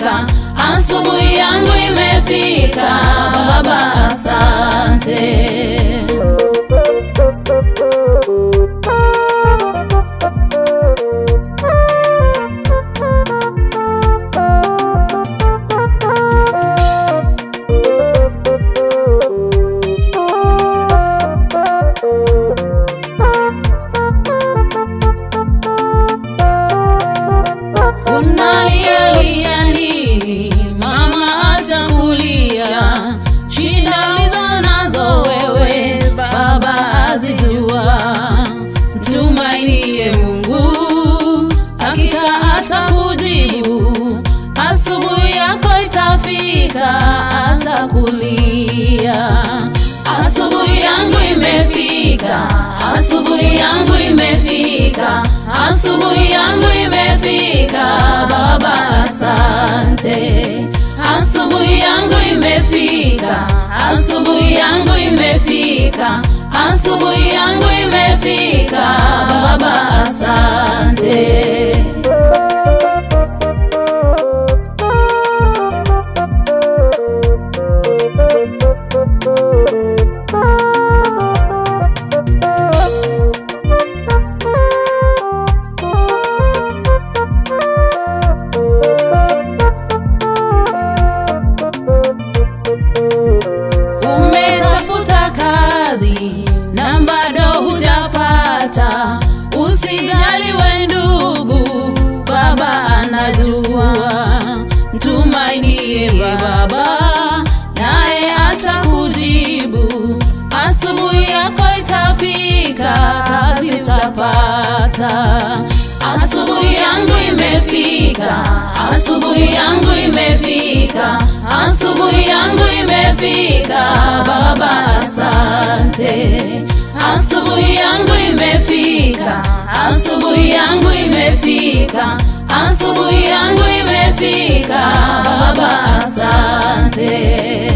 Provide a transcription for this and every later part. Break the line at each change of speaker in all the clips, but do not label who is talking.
imefika, asubuhi yangu imefika, Baba asante. Unalialia nini mama, acha kulia. Shida ulizo nazo wewe baba azijua. Mtumainie Mungu, hakika atakujibu. Asubuhi yako itafika, atakulia. Asubuhi yangu imefika, asubuhi yangu imefika, asubuhi yangu imefika, Baba asante. Asubuhi yangu imefika, asubuhi yangu imefika, asubuhi yangu imefika, Baba asante. Umetafuta kazi na bado hujapata, usijali we ndugu, baba anajua. Mtumainie baba, naye atakujibu. Asubuhi yako itafika, kazi utapata. Asubuhi yangu imefika, asubuhi yangu imefika, asubuhi yangu imefika, Baba asante. Asubuhi yangu imefika, asubuhi yangu imefika, asubuhi yangu imefika, Baba asante.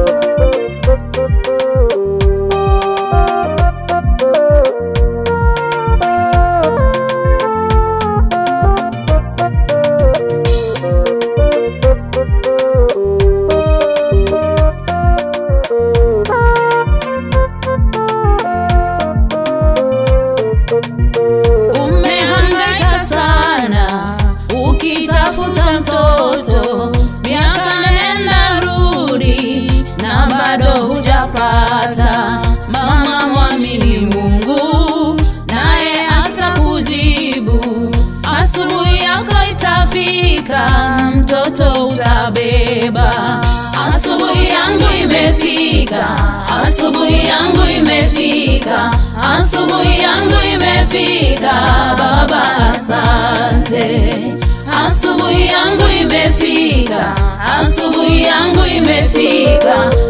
Umehangaika sana ukitafuta mtoto, miaka nenda rudi na bado hujapata. Mama, mwamini Mungu naye atakujibu. Asubuhi yako itafika, mtoto utabeba. Asubuhi yangu imefika, asubuhi yangu imefika, asubuhi yangu imefika, Baba asante. Asubuhi yangu imefika, asubuhi yangu imefika,